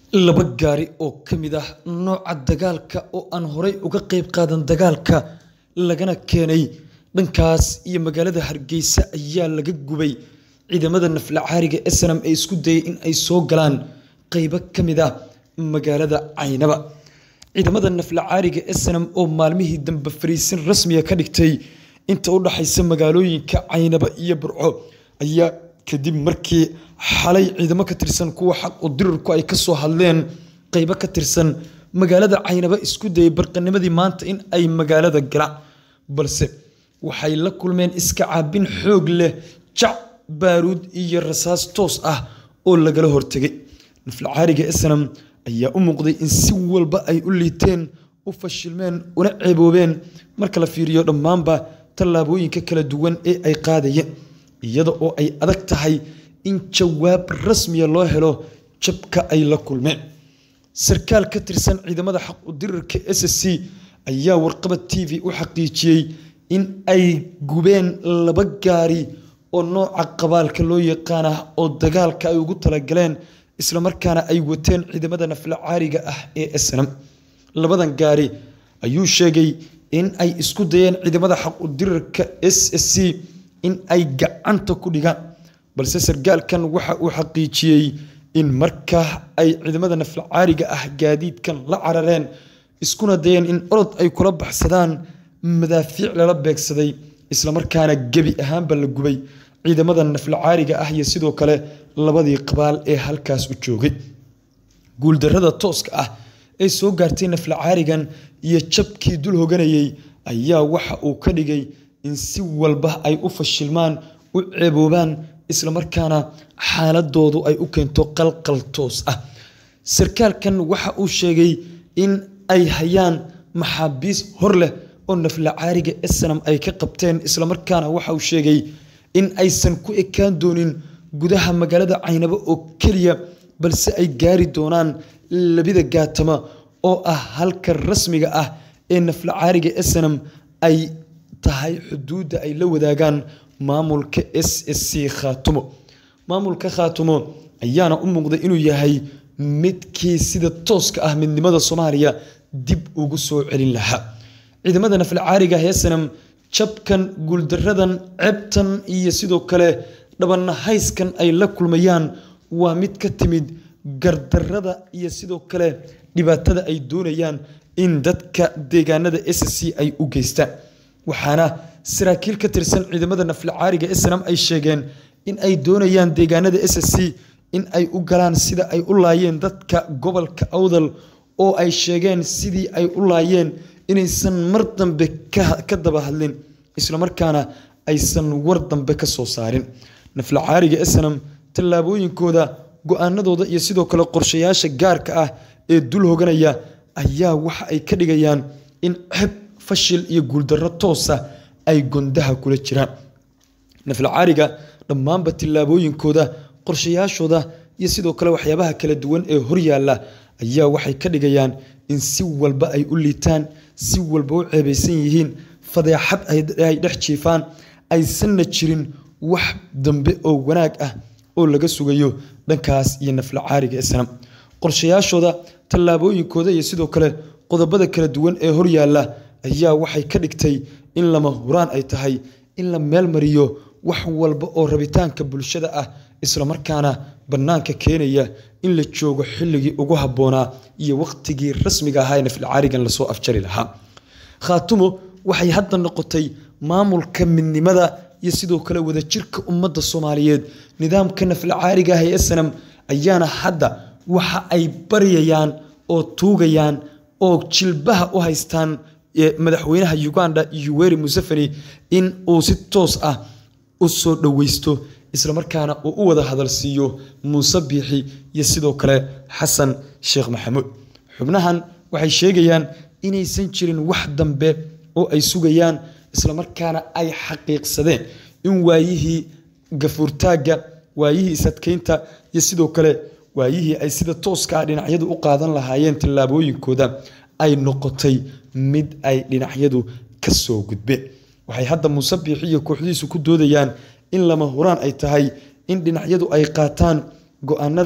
Laba gaari oo ka mid ah nooca dagaalka oo aan horay uga qayb qaadan dagaalka lagana keenay dhankaas iyo magaalada Hargeysa ayaa laga gubay ciidamada naflacaariga SNM ee isku dayay in ay soo galaan qaybo ka mid ah magaalada Caynaba. Ciidamada naflacaariga SNM oo maalmihii dambe fariisin rasmiya ka dhigtay inta u dhaxaysa magaalooyinka Caynaba iyo Burco ayaa kadib markii xalay ciidamo ka tirsan kuwa xaq u dirirku ay ka soo hadleen qaybo ka tirsan magaalada Caynaba isku dayay barqanimadii maanta in ay magaalada galaan balse waxay la kulmeen iska caabin xoog leh jac baaruud iyo rasaas toos ah oo lagala hortegay naflacaariga SNM ayaa u muuqday in si walba ay u liiteen u fashilmeen una ceeboobeen marka la fiiriyo dhammaanba tallaabooyinka kala duwan ee ay qaadayeen iyada oo ay adag tahay in jawaab rasmiya loo helo jabka ay la kulmeen sarkaal ka tirsan ciidamada xaq u dirirka SSC ayaa warqabad TV u xaqiijiyey in ay gubeen laba gaari oo nooca qabaalka loo yaqaan ah oo dagaalka ay ugu talagaleen isla markaana ay wateen ciidamada naflacaariga ah ee SNM labadan gaari ayuu sheegay in ay isku dayeen ciidamada xaq u dirirka SSC in ay gacanta ku dhigaan balse sargaalkan waxa uu xaqiijiyey in markaa ay ciidamada naflacaariga ah gaadiidkan la carareen iskuna dayeen in orod ay kula baxsadaan madaafiic lala beegsaday islamarkaana gebi ahaanba la gubay ciidamada naflacaariga ah iyo sidoo kale labadii qabaal ee halkaas u joogay guuldarrada tooska ah ee soo gaartay naflacaarigan iyo jabkii dul hoganayay ayaa waxa uu ka dhigay in si walba ay u fashilmaan u ceeboobaan islamarkaana xaaladoodu ay u keento qalqal toos ah sarkaalkan waxa uu sheegay in ay hayaan maxaabiis hor leh oo naflacaariga SNM ay ka qabteen islamarkaana waxa uu sheegay in aysan ku ekaan doonin gudaha magaalada Caynabo oo keliya balse ay gaari doonaan labida gaatama oo ah halka rasmiga ah ee naflacaariga SNM ay tahay xuduudda ay la wadaagaan maamulka SSC Khaatumo maamulka Khaatumo ayaana u muuqday inuu yahay midkii sida tooska ah midnimada Soomaaliya dib ugu soo celin lahaa ciidamada naflacaariga SNM jabkan guuldaradan ceebtan iyo sidoo kale dhabanahayskan ay la kulmayaan waa mid ka timid gardarrada iyo sidoo kale dhibaatada ay doonayaan in dadka deegaanada SSC ay u geystaan waxaana saraakiil ka tirsan ciidamada naflacaariga SNM ay sheegeen in ay doonayaan deegaanada SSC in ay u galaan sida ay u laayeen dadka gobolka Awdal oo ay sheegeen sidii ay u laayeen inaysan mar dambe ka daba hadlin islamarkaana aysan war dambe ka soo saarin naflacaariga SNM tallaabooyinkooda go-aanadooda iyo sidoo kale qorshayaasha gaarka ah ee dul hoganaya ayaa waxa ay ka dhigayaan in ceb fashil iyo guuldarro toosa ay gondaha kula jiraan naflacaariga dhammaanba tillaabooyinkooda qorshayaashooda iyo sidoo kale waxyaabaha kala duwan ee horyaalla ayaa waxay ka dhigayaan in si walba ay u liitaan si walba u ceebaysan yihiin fadeexad ay dhex jiifaan aysanna jirin wax dambe oo wanaag ah oo laga sugayo dhankaas iyo naflacaariga SNM qorshayaashooda tallaabooyinkooda iyo sidoo kale qodobada kala duwan ee horyaalla ayaa waxay ka dhigtay in lama huraan ay tahay in la meel mariyo wax walba oo rabitaanka bulshada ah islamarkaana bannaanka keenaya in la joogo xilligii ugu habboonaa iyo wakhtigii rasmiga ahaa ee naflacaarigan lasoo afjari lahaa khaatumo waxay hadda noqotay maamulka midnimada iyo sidoo kale wadajirka ummadda Soomaaliyeed nidaamka naflacaariga ah ee SNM ayaana hadda waxa ay baryayaan oo tuugayaan oo jilbaha u haystaan madaxweynaha Uganda Yoweri Museveni in uu si toos ah u soo dhaweysto islamarkaana uu u wada hadal siiyo Muuse Biixi iyo sidoo kale Xasan Sheekh Maxamuud xubnahan waxay sheegayaan inaysan jirin wax dambe oo ay sugayaan islamarkaana ay xaqiiqsadeen in waayihii gafuurtaagga waayihii isadkeynta iyo sidoo kale waayihii ay sida tooska ah dhinacyadu u qaadan lahaayeen tallaabooyinkooda ay noqotay mid ay dhinacyadu ka soo gudbeen waxay hadda muuse biixi iyo kooxdiisu ku doodayaan in lama huraan ay tahay in dhinacyadu ay qaataan go-aanada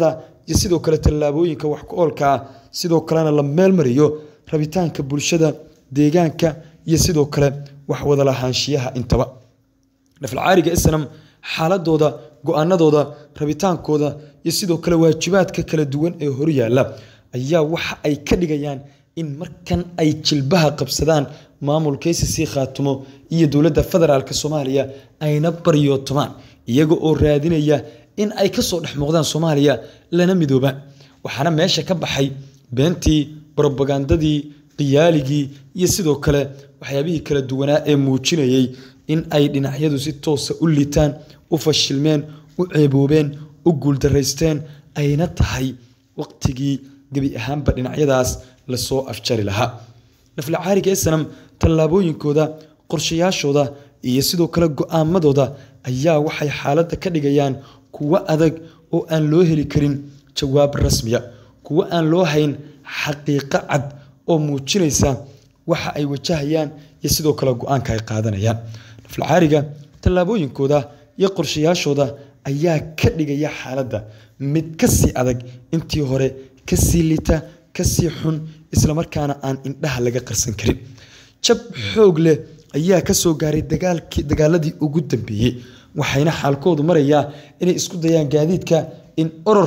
iyo sidoo kale tallaabooyinka wax ku oolka ah sidoo kalena la meelmariyo rabitaanka bulshada deegaanka iyo sidoo kale wax wada lahaanshiyaha intaba nafalcaariga islam xaaladooda go-aanadooda rabitaankooda iyo sidoo kale waajibaadka kala duwan ee horyaala ayaa waxa ay ka dhigayaan in markan ay jilbaha qabsadaan maamulka icc khaatumo iyo dowladda federaalk soomaaliya ayna baryootomaan iyaga oo raadinaya in ay kasoo dhex muuqdaan soomaaliya lana midoobaan waxaana meesha ka baxay beentii brobagandadii qiyaaligii iyo sidoo kale waxyaabihii kala duwanaa ee muujinayay in ay dhinacyadu si toosa u litaan u fashilmeen u ceeboobeen u guuldaraysteen ayna tahay waqtigii gebi ahaanba dhinacyadaas lasoo afjari lahaa naflacaariga esanam tallaabooyinkooda qorshayaashooda iyo sidoo kale go-aamadooda ayaa waxay xaaladda ka dhigayaan kuwo adag oo aan loo heli karin jawaab rasmiya kuwo aan loo hayn xaqiiqo cad oo muujinaysa waxa ay wajahayaan iyo sidoo kale go-aanka ay qaadanayaan naflacaariga tallaabooyinkooda iyo qorshayaashooda ayaa ka dhigaya xaaladda mid kasii adag intii hore kasii lita kasii xun islamarkaana aan indhaha laga qarsan karin jab xoog leh ayaa kasoo gaaray dagaaladii ugu dambeeyey waxayna xaalkoodu marayaa inay isku dayaan gaadiidka in oror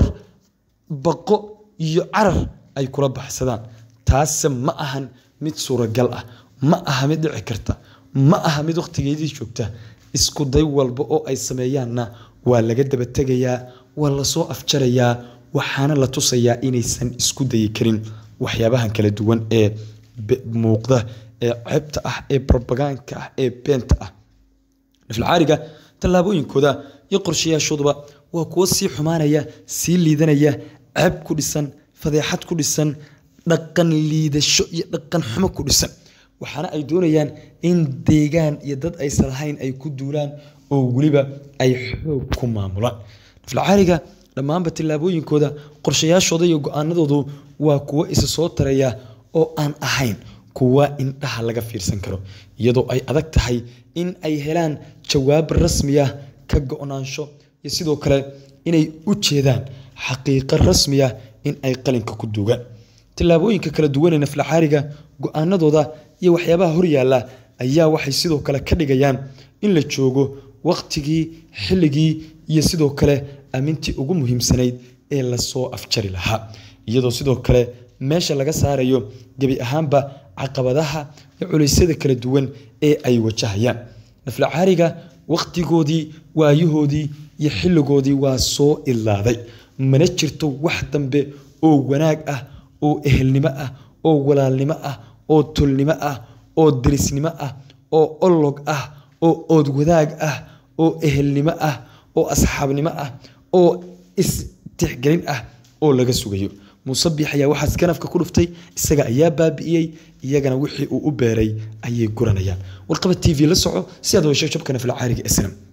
baqo iyo carar ay kula baxsadaan taase ma ahan mid suuragal ah ma aha mid dhici karta ma aha mid wakhtigeedii joogta isku day walba oo ay sameeyaanna waa laga dabategayaa waa lasoo afjarayaa waxaana la tusayaa inaysan isku dayi karin waxyaabahan kala duwan ee muuqda ee ceebta ah ee robaganka ah ee beenta ah naflcaariga tallaabooyinkooda iyo qorshayaashooduba waa kuwo sii xumaanaya sii liidanaya ceeb ku dhisan fadeexad ku dhisan dhaqan liidasho iyo dhaqan xumo ku dhisan waxaana ay doonayaan in deegaan iyo dad aysan lahayn ay ku duulaan oo weliba ay xoog ku maamulaan naflcaariga dhammaanba tillaabooyinkooda qorshayaashooda iyo go-aanadoodu waa kuwo isa soo taraya oo aan ahayn kuwa indhaha laga fiirsan karo iyadoo ay adag tahay in ay helaan jawaab rasmiya ka go-naansho iyo sidoo kale inay u jeedaan xaqiiqo rasmiya in ay qalinka ku duugaan tillaabooyinka kala duwan ee naflacaariga go-aanadooda iyo waxyaabaha horyaalla ayaa waxay sidoo kale ka dhigayaan in la joogo waqtigii xilligii iyo sidoo kale amintii ugu muhiimsanayd ee lasoo afjari lahaa iyadoo sidoo kale meesha laga saarayo gebi ahaanba caqabadaha iyo culeysyada kala duwan ee ay wajahayaan naflacaariga waqtigoodii waayahoodii iyo xilligoodii waa soo ilaaday mana jirto wax dambe oo wanaag ah oo ehelnimo ah oo walaalnimo ah oo tolnimo ah oo derisnimo ah oo olog ah oo oodwadaag ah oo ehelnimo ah oo asxaabnimo ah oo istixgelin ah oo laga sugayo muuse biix ayaa waxaas ganafka ku dhuftay isaga ayaa baabi'iyey iyagana wixii uu u beeray ayay guranayaan warqaba t v la soco si aad hesho jabka naflacaariga islam